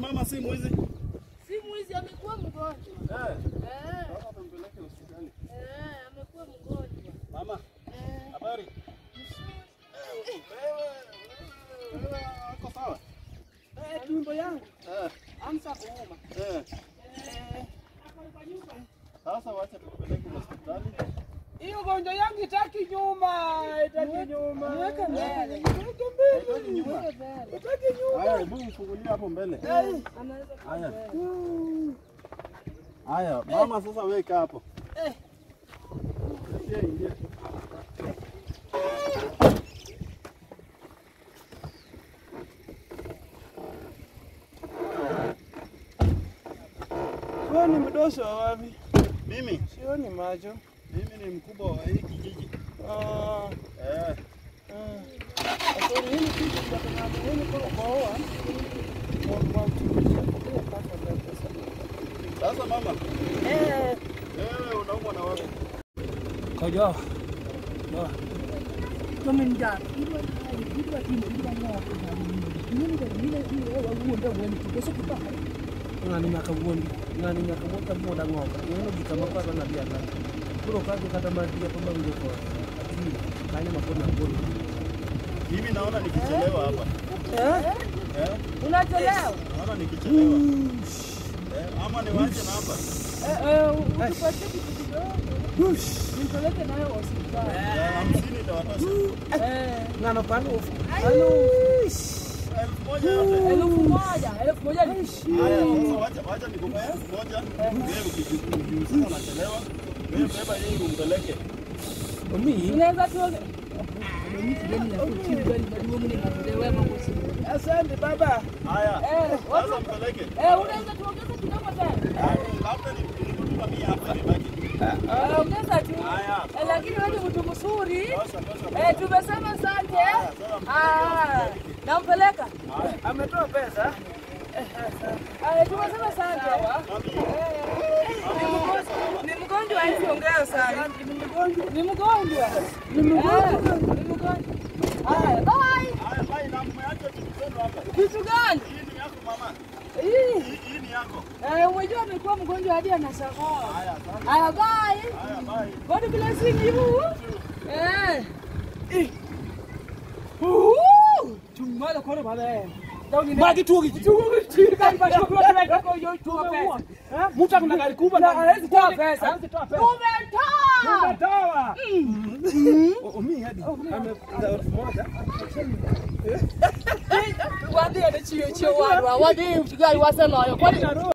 mama si mwizi. Si mwizi amekuwa mgonjwa. Eh. Eh, Sasa tumpeleke hospitali. eh, amekuwa mgonjwa. Mama, Eh, habari? Eh, wewe, wewe, wewe, uko sawa? Eh, tumbo yangu Eh, amsa kuuma. eh. Eh, Sasa wacha tukupeleke hospitali. hiyo gonjwa yangu itaki nyuma, itaki nyuma. Niweke mbele. Niweke mbele. Haitoki nyuma. Mweke mbele. Itaki nyuma. Haya, hebu mfungulie hapo mbele. Eh, Anaweza kuwa Haya. mbele. Haya, mama sasa weka hapo. Eh. Ingia, ingia. wewe ni mdoso wa wapi? Mimi, Sioni macho. mimi ni mkubwa wa hii kijiji. Ah, Eh, ah. Sorry, hili kitu kinataka hili kwa kuoa. Mwa mwa mtumishi kwa pata pesa. sasa mama, Eh, wewe unaumwa na wapi? kojo. Tumenjaa. Ilikuwa hai, ilikuwa timu, ilikuwa ng'ombe. Nini ndio ile ile wewe uondoe wewe kidogo kidogo. ng'ani nyaka wuondi ng'ani nyaka wuon ka buoda ng'oka ng'eno gik ma kwarwa na biaka koro kage kata madia pa mawinjo kod akili kanyo ma pod nagolo Mimi naona nikichelewa hapa. Eh? Eh, Unachelewa. naona nikichelewa. Eh, ama niwache na hapa. Eh, eh, utupatie kitu kidogo. Nimpeleke nayo hospitali. Ya hamsini itawatosha. Eh, ng'ano pano Elfu moja yote. elfu moja, elfu moja ni Haya, sasa wacha wacha nikupe elfu moja. Wewe ukijihusisha unachelewa. Wewe beba yeye umpeleke. omi Unaweza tuoge. Asante baba. Haya, Eh, watu- sasa mpeleke. Eh, unaweza tuongeza kidogo tena. Ah, Labda ni nilikutuma mia hapa nibaki. Eh, ongeza tu. Haya. Eh, lakini wewe ni mtu mzuri. Tosha, tosha. Eh, tumesema asante. sasa Ah, nampeleka. Ametoa pesa. Eh, tumesema asante. Ni mgonjwa hivi ongea sana. Ni mgonjwa. Ni mgonjwa. Ni mgonjwa. Haya, bye. Haya, bye na mmeacha vitu zenu hapa. Kitu gani? Hii ni yako mama. Hii. Hii hii ni yako. Eh, umejua amekuwa mgonjwa hadi anasahoa. Haya, asante. Haya, bye. Haya, bye. God blessing you. Eh. Uh. Tumala kwa baba. magi tuogi ji Mtu akuna gari kubwa Na hawezi toa pesa. Hawezi toa pesa. Umetoa. Umetoa. Omi hadi. Ameza elfu moja. Wadhi anachio chio wadwa. Wadhi mtigai wasema hayo. Kwani